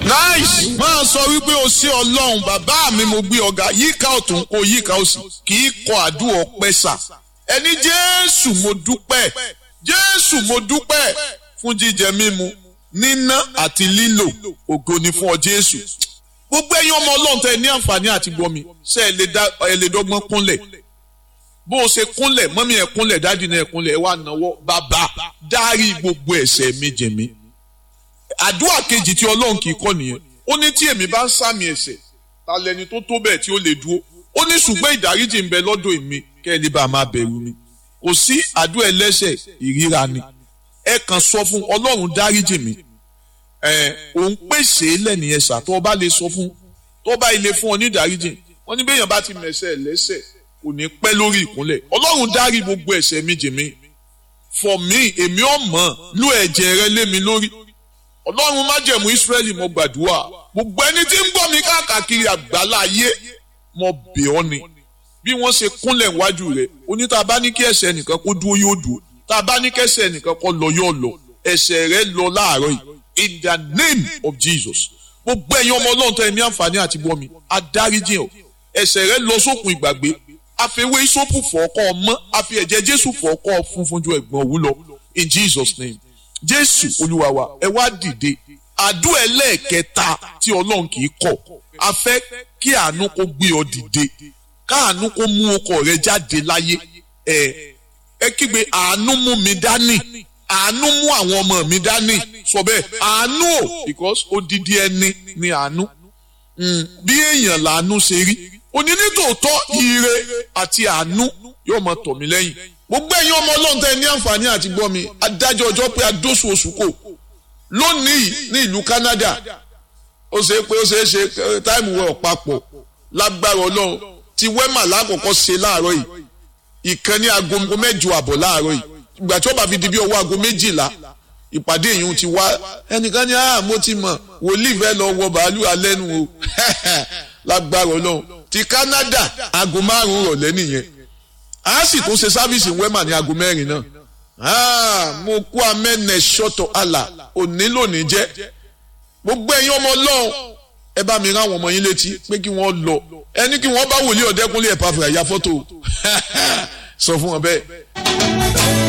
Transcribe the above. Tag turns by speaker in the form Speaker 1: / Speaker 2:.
Speaker 1: nice máa sọ wípé o ṣé ọlọ́run bàbá mi mo gbé ọ̀gá yíká ọ̀tún kó yíká òsì kì í kọ àdúrà ọpẹ́ sà ẹni jésù mo dúpẹ́ jésù mo dúpẹ́ fún jíjẹ mímu níná àti lílò ògo ni fún ọ jésù gbogbo ẹ̀yin ọmọ ọlọ́run tẹ ní àǹfààní àti gbọmi ṣe ẹ lè dọ́gbọ́n kúnlẹ̀ bó o ṣe kúnlẹ̀ mọ́mí ẹ̀ kúnlẹ̀ dáàdì náà ẹ̀ kúnlẹ̀ ẹ̀ wá náwó bàbá dárí gbogbo ẹ̀ṣẹ̀ mi jẹ̀ mí àdúrà kejì tí ọlọ́run kì í kọ́ nìyẹn ó ní tí èmi bá ń sàmì ẹ̀ṣẹ̀ ta lẹni tó tó bẹ́ẹ̀ tí ó lè dúró ó ní ṣùgbọ́n ìdáríjì ń bẹ lọ́dọ̀ èmi kẹ́ ẹ lè bá a máa bẹ̀rù mi kò sí àdúrà ẹlẹ́ṣẹ̀ ìríra ni ẹ kàn sọ fún ọlọ́run dáríjì mi ẹ òun pèsè lẹ́nìyẹn ṣà tó bá lè sọ fún tó bá ilé fún ọ ní ìdáríjì wọ́n ní béèyàn bá ti mẹ̀ṣẹ̀ lẹ́ṣẹ̀ kò ní pẹ́ lórí ìkúnlẹ̀ ọlọ́run dárí gbogbo ẹ̀ṣẹ̀ mi jì mí for me èmi ọ̀mọ́ lú ẹ̀jẹ̀ rẹ lé mi lórí ọlọ́run májẹ̀mú ìsírẹ́lì mo gbàdúrà gbogbo ẹni tí ń gbọ́ mi káàkiri àgbálá ayé mo bẹ̀ ọ́ ni bí wọ́n ṣe kúnlẹ̀ wájú rẹ̀ oní tá a bá ní kí ẹ̀ṣẹ̀ nìkan kó dúró yóò dúró tá a bá ní kí ẹ̀ṣẹ̀ nìkan kó lọ yóò lọ ẹ̀ṣẹ̀ rẹ lọ láàárọ̀ yìí in the name of Jesus gbogbo ẹ̀yin ọmọ ọlọ́run tó ẹ ní àǹfààní àti gbọ́ mi adáríjì ọ̀ ẹ̀ṣẹ̀ rẹ lọ sókun ìgbàgbé àfẹwé ìsopù fọ̀ọ́kọ́ ọmọ àfi ẹ̀jẹ̀ Jésù fọ̀ọ́kọ́ funfun ju ẹ̀gbọ́n òwú lọ in Jesus name jésù olúwa wa ẹ wá dìde àdúrà ẹlẹ́ẹ̀kẹta tí ọlọ́run kì í kọ̀ a fẹ́ kí àánú kó gbé ọ dìde káàánú kó mú ọkọ rẹ jáde láyé ẹ ẹ kígbe àánú mú mi dání àánú mú àwọn ọmọ mi dání sọ bẹ́ẹ̀ àánú o because odidi ẹni ni àánú bí èèyàn làánú ṣe rí òní nítòótọ́ ire àti àánú yóò máa tọ̀ mí lẹ́yìn gbogbo ẹ̀yin ọmọ ọlọ́run tẹ́ ní àǹfààní àti gbọ́ mi adájọ́ ọjọ́ pé adóṣù oṣù kò lónìí ní ìlú Canada ó ṣe pé ó ṣe é ṣe táìmù wẹ̀ ọ̀pápọ̀ lágbára ọlọ́run ti wẹ́mà lákòókò ṣe láàárọ̀ yìí ìkan ní aago mẹ́jọ àbọ̀ láàárọ̀ yìí ìgbà tí ó bá fi di bí ọwọ́ aago méjìlá ìpàdé yìí ti wá ẹnìkan ní ah mo ti mọ̀ wòlíì fẹ́ lọ wọ bàálù alẹ́nu o lágbára ọlọ́run ti Canada aago márùn-ún rọ̀lẹ́ nìyẹn a sì tún ṣe sáfíìsì wẹ́mà ní aago mẹ́rin náà mo kú amẹ́nẹ̀ ṣọ́tọ̀ àlà òní lónìí jẹ́ gbogbo ẹ̀yin ọmọ ọlọ́run ẹ bá mi rán àwọn ọmọ yín létí pé kí wọ́n lọ ẹni kí wọ́n bá wòlíì ọ̀dẹ́kúnlé ẹ̀ pàfẹ́ àyà fọ́tò sọ fún wọn bẹ́ẹ̀.